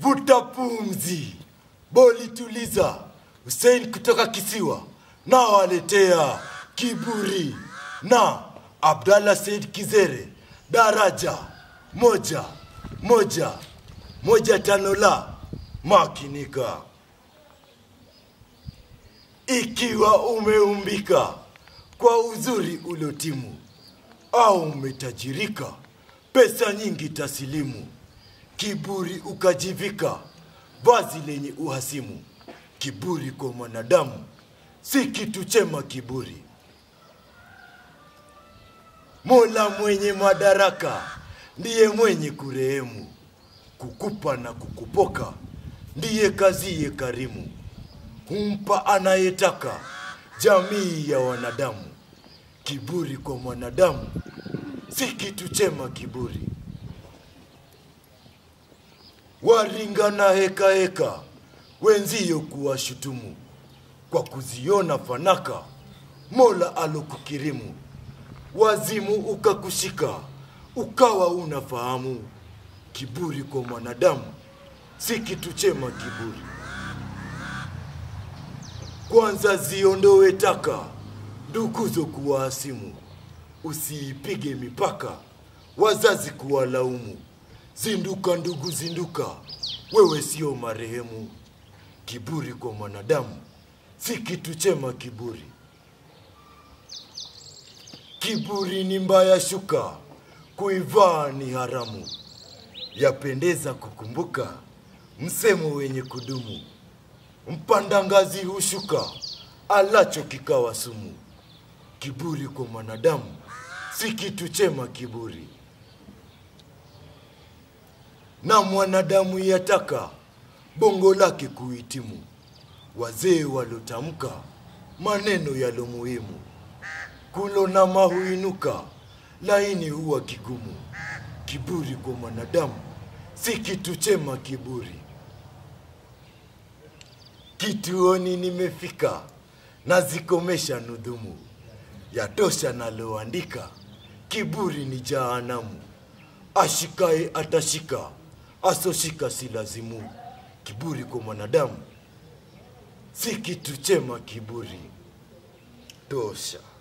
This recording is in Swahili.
Vuta pumzi, boli tuliza. Hussein kutoka kisiwa na waletea kiburi na Abdallah Said Kizere daraja moja moja moja tano la makinika. Ikiwa umeumbika kwa uzuri uliotimu au umetajirika pesa nyingi tasilimu, kiburi ukajivika vazi lenye uhasimu. Kiburi kwa mwanadamu si kitu chema. Kiburi Mola mwenye madaraka ndiye mwenye kurehemu, kukupa na kukupoka ndiye kaziye karimu, humpa anayetaka jamii ya wanadamu. Kiburi kwa mwanadamu si kitu chema. Kiburi waringa na heka heka wenzio kuwashutumu kwa kuziona fanaka Mola alokukirimu, wazimu ukakushika ukawa unafahamu. Kiburi kwa mwanadamu si kitu chema. Kiburi kwanza ziondowe taka nduguzo kuwahasimu, usiipige mipaka wazazi kuwalaumu. Zinduka ndugu, zinduka, wewe sio marehemu. Kiburi kwa mwanadamu si kitu chema. Kiburi kiburi ni mbaya shuka, kuivaa ni haramu. Yapendeza kukumbuka msemo wenye kudumu, mpanda ngazi hushuka, alacho kikawa sumu. Kiburi kwa mwanadamu si kitu chema. Kiburi na mwanadamu yataka bongo lake kuhitimu, wazee walotamka maneno yalo muhimu, kulo na mahuinuka laini huwa kigumu. Kiburi kwa mwanadamu si kitu chema. Kiburi kituoni nimefika, nazikomesha nudhumu, yatosha naloandika, kiburi ni jahanamu. Ashikaye atashika, asoshika si lazimu. Kiburi kwa mwanadamu si kitu chema. Kiburi tosha.